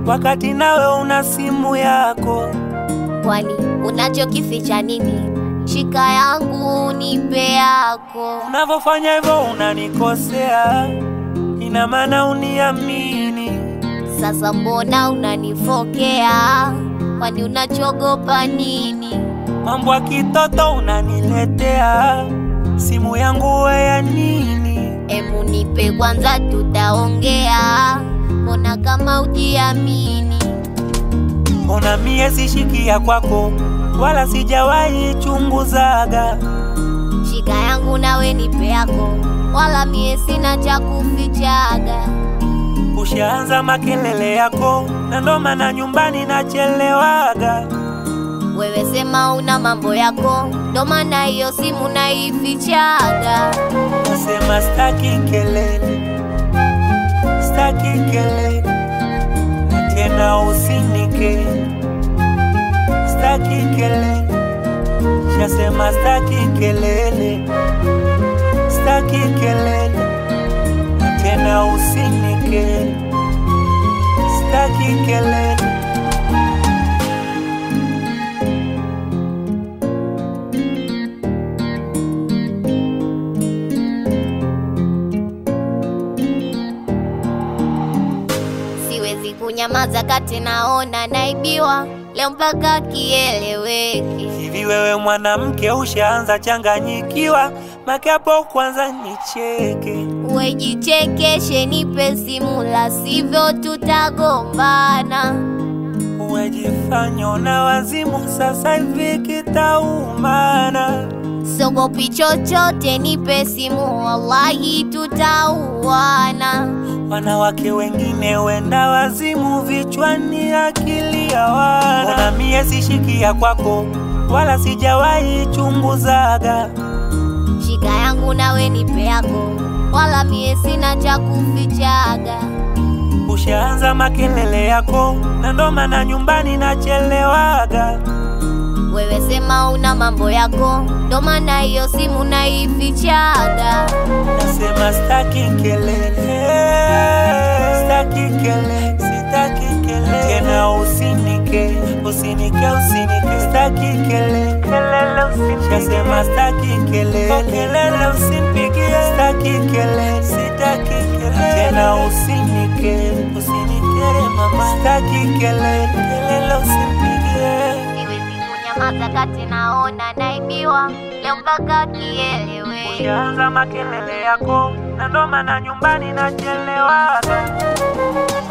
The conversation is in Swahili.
wakati nawe una simu yako. Kwani unachokificha nini? Shika yangu nipe yako. Unavyofanya hivyo unanikosea, ina maana uniamini. Sasa mbona unanifokea? Kwani unachogopa nini? Mambo ya kitoto unaniletea, simu yangu we ya nini? Emu nipe kwanza, tutaongea. Mbona kama ujiamini? Ona mie sishikia kwako, wala sijawahi chunguzaga. Shika yangu nawe nipe yako, wala mie sina cha kufichaga. Ushaanza makelele yako, na ndo maana nyumbani nachelewaga. Wewe sema una mambo yako, ndo maana hiyo simu naifichaga. Nasema staki kelele, staki kelele, na tena usinike, staki kelele, shasema staki kelele, staki kelele, na tena usinike, staki kelele. Siwezi kunyamaza kati naona naibiwa leo mpaka kieleweke. Hivi wewe mwanamke ushaanza changanyikiwa, make hapo kwanza nicheke. Wejichekeshe, nipe simu, la sivyo tutagombana. Wejifanya na wazimu, sasa hivi kitaumana. Sogopi chochote, nipe simu, wallahi tutauana. Wanawake wengine wenda wazimu, vichwani akili hawana. Ona mie sishikia kwako, wala sijawahi chunguzaga. Shika yangu nawe nipe yako, wala mie sina cha kufichaga. Ushaanza makelele yako, na ndo maana nyumbani nachelewaga. Wewe sema una mambo yako, ndo maana hiyo simu naifichaga. Nasema staki kelele, staki kelele, sitaki kelele tena, usinike, usinike, usinike, staki kelele, kelele usinike. Nasema staki kelele, kelele usimpigie, staki kelele, sitaki kelele tena, usinike, usinike mama, staki kelele, kelele usimpigie. Siwezi kunyamaza kati naona naibiwa leo mpaka kieleweke. Ushaanza makelele yako, na ndo maana nyumbani nachelewaga.